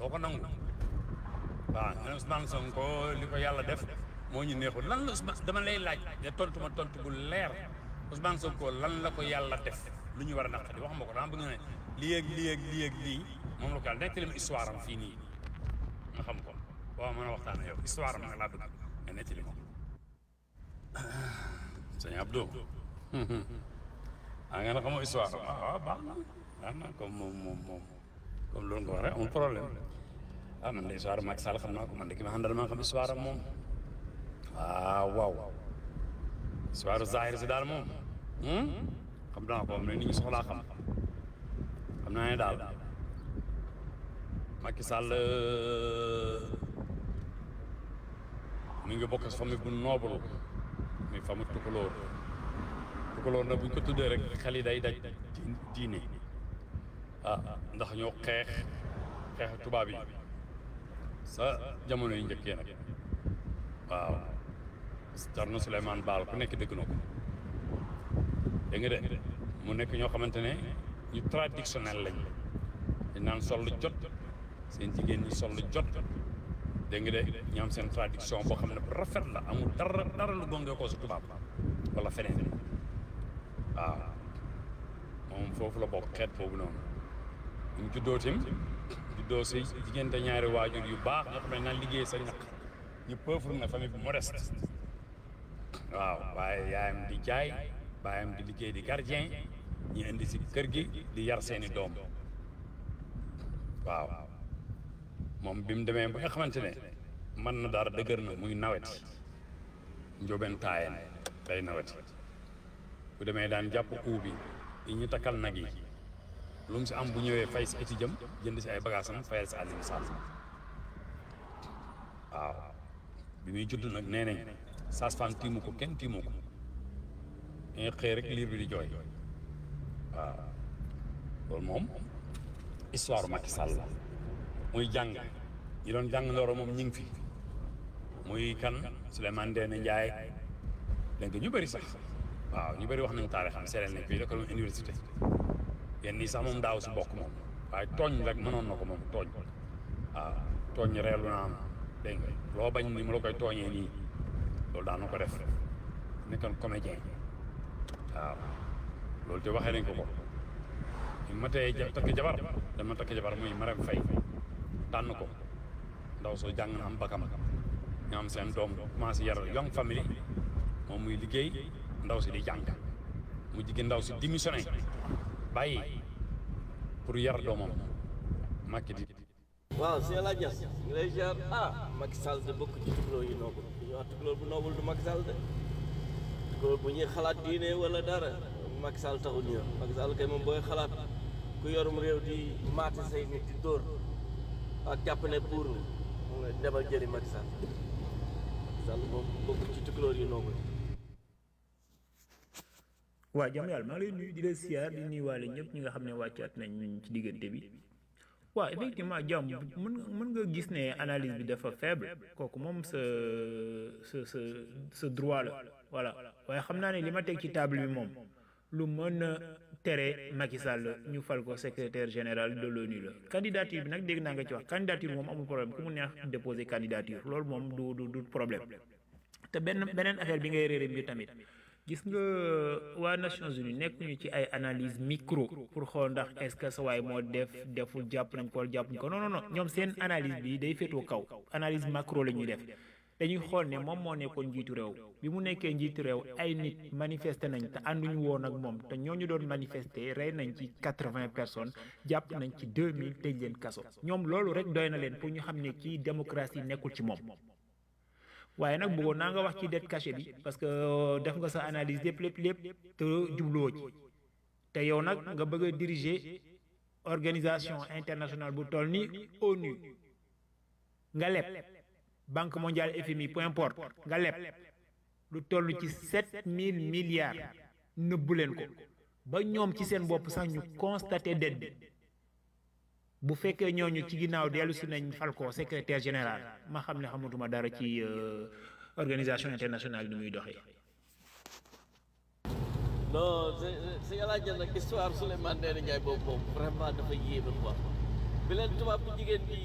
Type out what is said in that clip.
doo ko nangu waaw nga ne Ousmane Sonko li ko yàlla def moo ñu neexul lan la Ousmane dama lay laaj de tontu ma tontu bu leer Ousmane Sonko lan la ko yàlla def lu ñu war a naqari wax ma ko dama bëgg nga ne lii ak lii ak lii ak lii moom la ko yàlla nettali ma histoire am fii nii nga xam ko waaw mën a waxtaan ak yow histoire am nag laa bëgg nga nettali ma ko sëñ Abdou ah nga ne xamoo histoire am ah waaw baax na baax na comme moom moom moom comme loolu nga wax rek amul problème ah man de histoire Macky Sall xam naa ko man de ki ma àndal maa xam histoire am moom waaw waaw histoire Zahir si daal moom xam naa ko moom ne nit ñi soxlaa xam xam naa ne daal Macky Sall mi ngi bokk si famille bu noble muy famille tukulóor tukulóor nag bu ñu ko tuddee rek xel yi day daj diine ah ndax ñoo xeex xeex tubaab yi sa jamono yi njëkkee nag waaw Thierno Souleymane Baal ku nekk dëgg na ko dégg nga de mu nekk ñoo xamante ne ñu traditionnel lañ dañ naan sol lu jot seen jigéen ñi sol lu jot dégg nga de ñu am seen tradition boo xam ne bu rafet la amul dara dara lu gonge ko su tubaab wala feneen waaw moom foofu la bokk xeet boobu noonu ñu juddoo tim juddoo si diggante ñaari waajur yu baax nga xam ne naan liggéey sa ñaq ñu pauvre na famille bu modeste waaw waaye yaayam di jaay baayam di liggéey di gardien ñu indi si kër gi di yar seeni doom waaw moom bi mu demee ba nga xamante ne mën na dara dëgër na muy nawet njóobeen taayen day nawet bu demee daan jàpp uu bi yi ñu takkal nag yi lu mu si am bu ñëwee fay si étudiam jënd si ay bagaasam fayal si àllin sall waaw bi muy judd nag nee nañ sage-femme tiimu ko kenn tiimu ko nga xëy rek liir bi di jooy waaw loolu moom histoire Macky Sall la muy jàng ñi doon jàng ndooro moom ñi ngi fi muy kan Souleymane Ndéné Ndiaye dégg nga ñu bëri sax waaw ñu bëri wax nañu taarixam seereen nañ fii école université yenn nii sax moom daaw si bokk moom waaye tooñ rek mënoon na ko moom tooñ waaw tooñ reelu naa am dégg nga loo bañ ni mu la koy tooñee nii loolu daan na ko def nekkoon comédien waaw loolu te waxee nañ ko ko ñu ma tee ja- takk jabar dama takk jabar muy Marème Faye tànn ko ndaw soo jàng na am bakam ñu am seen doom commencé yar young family moom muy liggéey ndaw si di jàng mu jigéen ndaw si démissionné bàyyi pour yar doomam Macky di waaw si la jas ngi lay ziar ah Macky Sall de bokk ci tukulóor yi noobul bu ñu wax tukulóor bu noobul du Macky Sall de tukulóor bu ñuy xalaat diine wala dara Macky Sall taxul ñu Macky Sall kay moom booy xalaat ku yorum réew di maati say nit di dóor ak jàpp ne pour mu nga demal jëli Macky Sall Macky Sall moom bokk ci tukulóor yi noobul waa jàmm yàlla maa ngi lay nuyu di la siyaar di nuyuwaale ñëpp ñi nga xam ne wàccaat nañ ci diggante bi waaw effectivement jàmm mën nga mën nga gis ne analyse bi dafa faible kooku moom sa sa sa sa droit la voilà waaye xam naa ne li ma teg ci table bi moom lu mën a tere Macky Sall ñu fal ko secrétaire général de l'ONU la candidature bi nag dégg naa nga ci wax candidature moom amul problème ku mu neex déposer candidature loolu moom du du du problème te benn beneen affaire bi ngay réere mbir tamit gis nga waa Nations Unies nekkuñu ci ay analyse micro pour xool ndax est-ce que sa waay moo def deful jàpp nañ ko wala jàppuñ ko non non non ñoom seen analyse bi day féetoo kaw analyse macro la ñuy def dañuy xool ne moom moo nekkoon njiitu réew bi mu nekkee njiitu réew ay nit manifester nañ te ànduñu woon ak moom te ñooñu doon manifester rey nañ ci quatre-vingts personnes jàpp nañ ci deux mille tëj leen kaso ñoom loolu rek doy na leen pour ñu xam ne kii démocratie nekkul ci moom. waaye nag bëggoon naa nga wax ci dette cachée bi parce que def nga sa analyse lépp lépp lépp te jubluwoo ci te yow nag nga bëgg a diriger organisation internationale bu toll ni ONU nga leb banque mondiale FMI peu importe nga leb lu toll ci sept mille milliards nëbbu leen ko ba ñoom ci seen bopp sax ñu constaté dette bi bu fekkee ñooñu ci ginnaaw dellu si nañ fal ko secrétaire général ma xam ne xamatuma dara ci organisation internationale ni muy doxee. non c'est c'est yàlla jël nag histoire Souleymane Ndéné Ndiaye boobu moom vraiment dafa yéeme quoi bi leen tubaab bu jigéen bi